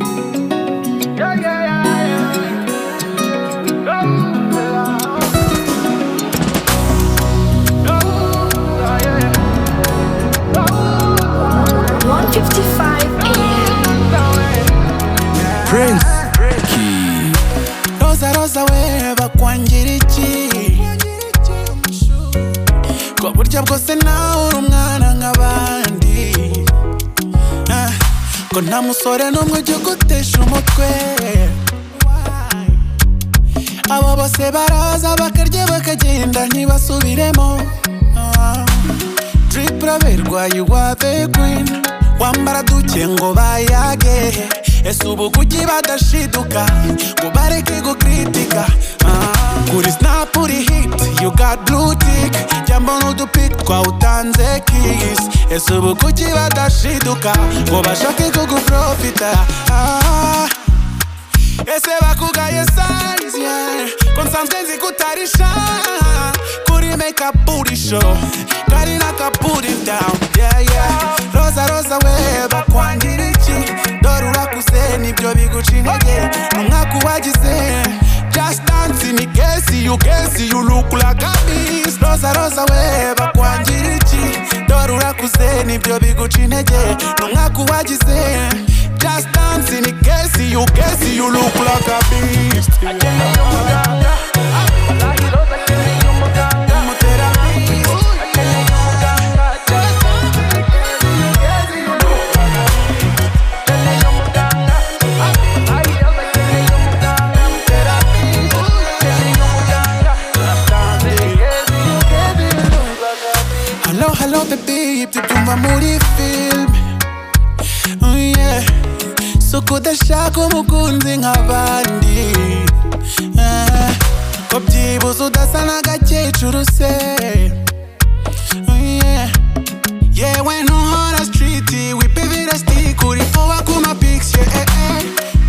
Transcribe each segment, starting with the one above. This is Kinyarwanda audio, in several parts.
Yeah, yeah, yeah, yeah. Oh, yeah. Oh, yeah, yeah. 155 AM. Prince Roza roza weheba kwangira iki ko burya bwose nawe uri umwana nk'abandi Ah, ko nta musore n'umwe ujya ugutesha umutwe abo bose baraza bakarya bakagenda ntibasubiremo Ah. drip uraberwa iwabe gwini wambara duke ngo bayage ese ubu kuki badashiduka ngo bareke gukritika Ah. kuri snap uri hit you got blue tick jambo n'udupit twawe utanze kiss ese ubu kuki badashiduka ngo bashake kuguprofita Ah. ese bakugaye size yeah. ko nsanzwe nzi kutarisha kuri make up booty show kari naka put it down yeah yeah roza roza we bakwangira iki dore urakuze nibyo biguca intege ni umwaka uwagize just dance ni kesi you kesi you look like a beast roza roza we bakwangira iki dore urakuze nibyo biguca intege ni umwaka uwagize Just dance in the Casey, you Casey, you look like a beast. Mutera beast. Hello, hello, baby, tubyumva muri film. Oh, yeah. So kudashaka umukunzi nk'abandi Eh, ko byibuze udasa n'agakecuru se Oh, yeah. yewe ntuhora stiriti wipibira sitike uri vuba ku mapikisi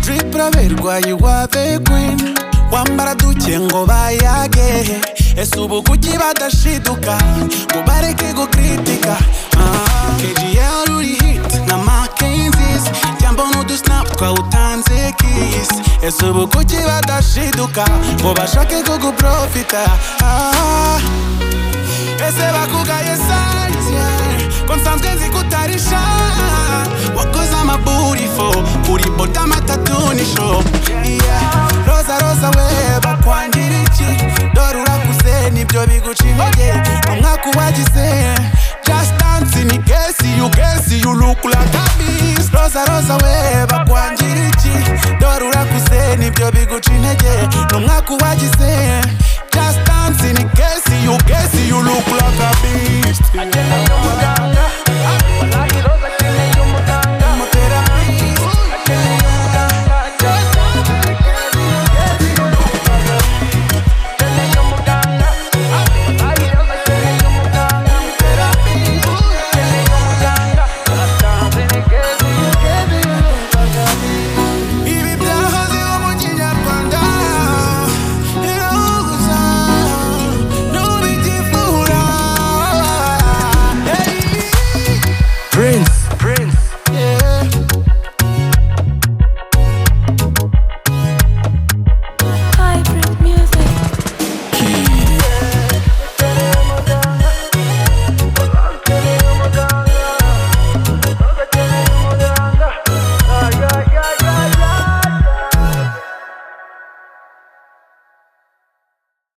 drip uraberwa iwabe gwini wambara duke ngo bayage ese ubu kuki badashiduka ngo bareke gukritika Ah, KGL uri hit na makenzis jambo n'udusinapu twawutanze kisi ese ubu kuki badashiduka ngo bashake kuguprofita ah. ese bakugaye sanzya ko nsanzwe nzi kutarisha wakoze amaburifo uri bodama tatunisho yeah. roza roza we bakwangira iki dore urakuze nibyo biguca intege umwaka uwagize just dance ni kesi you kesi you look like a beast roza roza we bakwangira iki dore urakuze nibyo biguca intege umwaka uwagize